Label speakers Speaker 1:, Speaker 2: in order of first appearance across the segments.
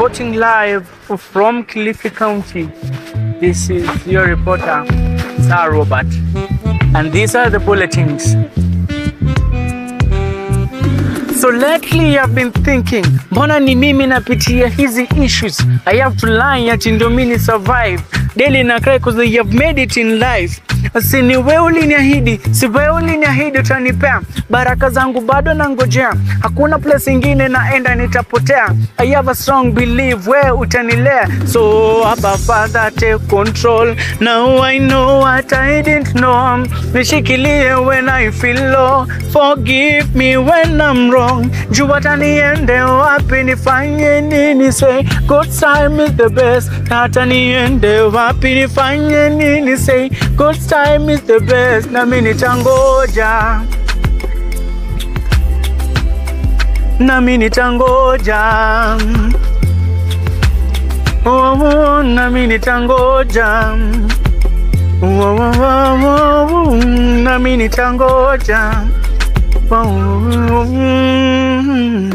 Speaker 1: reporting live from Kilifi County. This is your reporter, Sir Robert. And these are the bulletins. So lately I've been thinking, mbona ni mimi napitia hizi issues? I have to lie ati ndio mimi survive. Daily na cry cause I have made it in life. Si ni wewe uliniahidi, si wewe uliniahidi utanipea. Baraka zangu bado nangojea. Hakuna place ingine naenda nitapotea. I have a strong belief wewe utanilea. So Abba Father take control. Now I know what I didn't know. Nishikilie when I feel low. Forgive me when I'm wrong. Juu hata niende wapi nifanye nini say good time is the best. Hata niende wapi nifanye nini say good time is the best. Nami nitangoja. Nami nitangoja. Oh, oh, nami nitangoja. Oh, oh, oh, oh, oh, nami nitangoja. Oh, oh, mm.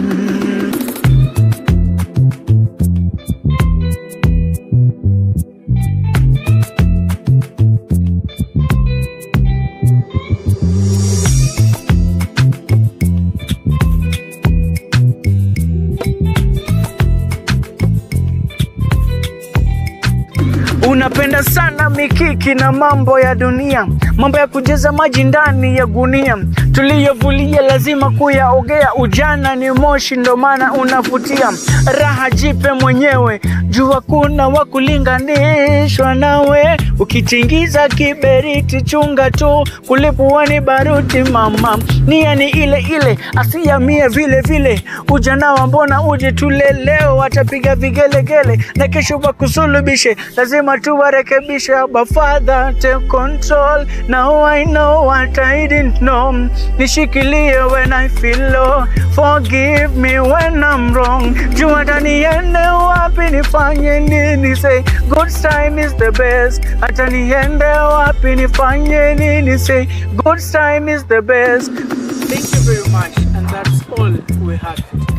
Speaker 1: Unapenda sana mikiki na mambo ya dunia, mambo ya kujaza maji ndani ya gunia, tuliyovulia lazima kuyaogea. Ujana ni moshi, ndo maana unavutia. Raha jipe mwenyewe, jua kuna wa kulinganishwa nawe. Ukitingiza kiberiti, chunga tu, kulipuani baruti. Mama nia ni ile ile, asiamie vile vile. Ujana wa mbona uje tule leo, watapiga vigelegele na kesho wakusulubishe, lazima tuwarekebishe. Abba Father take control, now I know what I didn't know. Nishikilie when I feel low, forgive me when I'm wrong. Juu hata niende wapi nifanye nini, say good time is the best. Hata niende wapi nifanye nini, say good time is the best. Thank you very much and that's all we have.